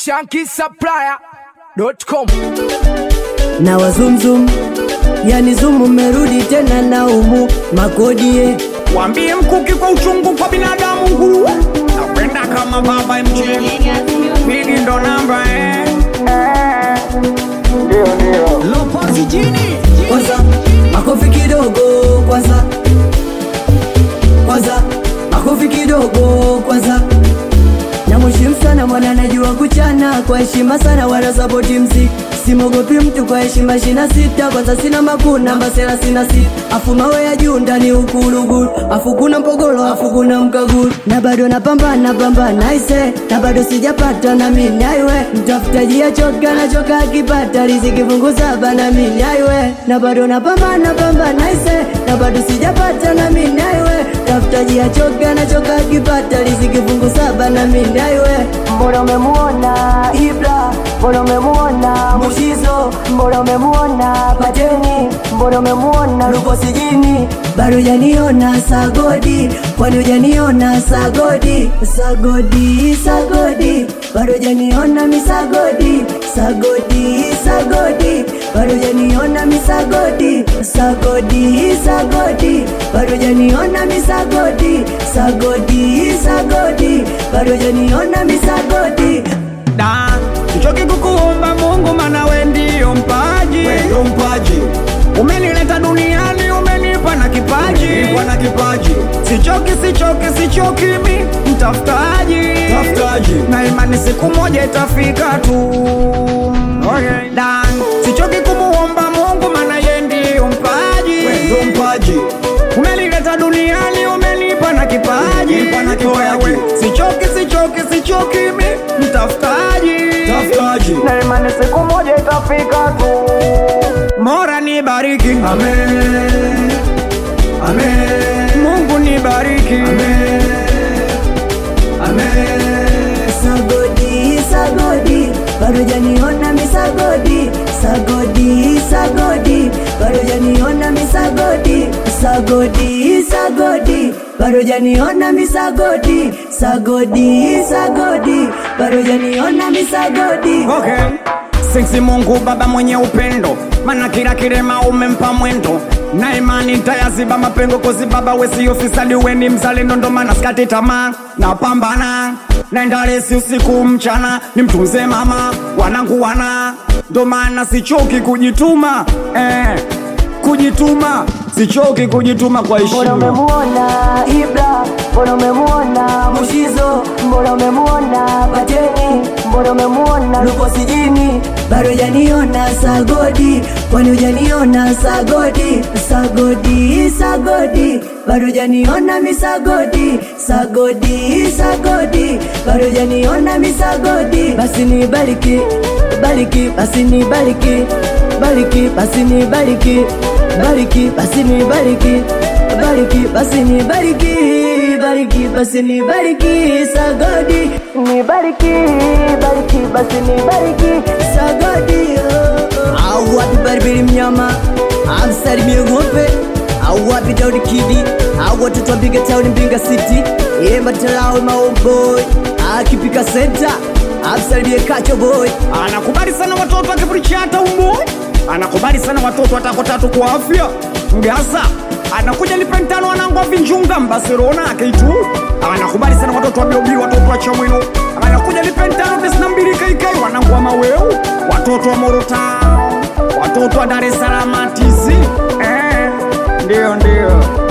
shankisupplier.com na wazumzum yani zumu merudi tena na umu makodie Wambie mkuki kwa uchungu kwa binadamu nguruwe Napenda kama baba MJ Pili ndo namba eh Lopozi jini kwanza makofi kidogo kwanza kwanza makofi kidogo kwanza namheshimu sana mwana najua kuchana kwa heshima sana wala sapoti mziki simogopi mtu kwa heshima shina sita kwanza sina makuna mbasela sina sita afu mawe ya juu ndani ukulugulu afu kuna mpogolo afu kuna mkagulu na bado napambana pambana ise na bado sijapata na mimi aiwe mtafutaji achoka nachoka akipata riziki fungu saba na mimi aiwe na bado napambana pambana ise na bado sijapata na mimi aiwe tafutaji achoka nachoka akipata riziki fungu saba na mimi aiwe mbona umemuona ibra mbona umemuona mushizo mbona umemuona pateni mbona umemuona luko sijini bado janiona sagodi kwani ujaniona sagodi sagodi sagodi bado janiona misagodi sagodi sagodi bado janiona misagodi sagodi sagodi bado janiona misagodi sagodi sagodi bado janiona misagodi Da Sichoki kukuomba Mungu mana we ndio mpaji Ndio mpaji Umenileta duniani umenipa na kipaji Nilikuwa na kipaji Sichoki sichoki sichoki mi mtafutaji Tafutaji na imani siku moja itafika tu okay. Dan, sichoki kumuomba Mungu maana ye ndiyo mpaji Ndio mpaji umelileta duniani umenipa na kipaji Umenipa na kipaji. Oya we, sichoki sichoki sichoki mi mtafutaji Tafutaji na imani siku moja itafika tu Mora nibariki Amen Amen Mungu nibariki Amen Amen sagodi sagodi bado janiona misagodi sagodi sagodi bado janiona misagodi sagodi sagodi bado janiona misagodi sagodi sagodi bado janiona misagodi Okay. Sisi Mungu Baba mwenye upendo, mana kila kirema umempa mwendo na imani tayaziba mapengo kozi baba wesi ofisadi weni mzalendo ndo maana skati tamaa na pambana naenda resi usiku mchana nimtunze mama wanangu wana ndo maana sichoki kujituma eh, kujituma sichoki kujituma kwa mbona heshima umemuona ibra mbona umemuona mushizo mbona umemuona pateni mbona umemuona luko sijini bado janiona sagodi kwani ujaniona sagodi sagodi sagodi bado janiona misagodi sagodi sagodi bado janiona misagodi basi ni bariki bariki basi ni bariki bariki basi ni bariki bariki basi ni bariki bariki basi ni bariki bariki basi ni bariki sagodi ni bariki bariki basi ni bariki sagodi oh, oh. au wapi baribiri mnyama amsalimie ng'ombe au wapi daudi kidi au watoto wa mbiga town mbinga city yemba talawe maoboy akipika senta amsalimie kacho boy anakubali sana watoto akifurichi hata umboi anakubali sana watoto watako tatu kwa afya mgasa anakuja lipentano wanangwa vinjunga mbarcelona akeitu anakubali sana watoto wa biobi watoto wa chamwino anakuja lipentano tisina mbili kaikai wanangwa maweu watoto wa morota watoto wa dar es salaam tizi eh, ndio ndio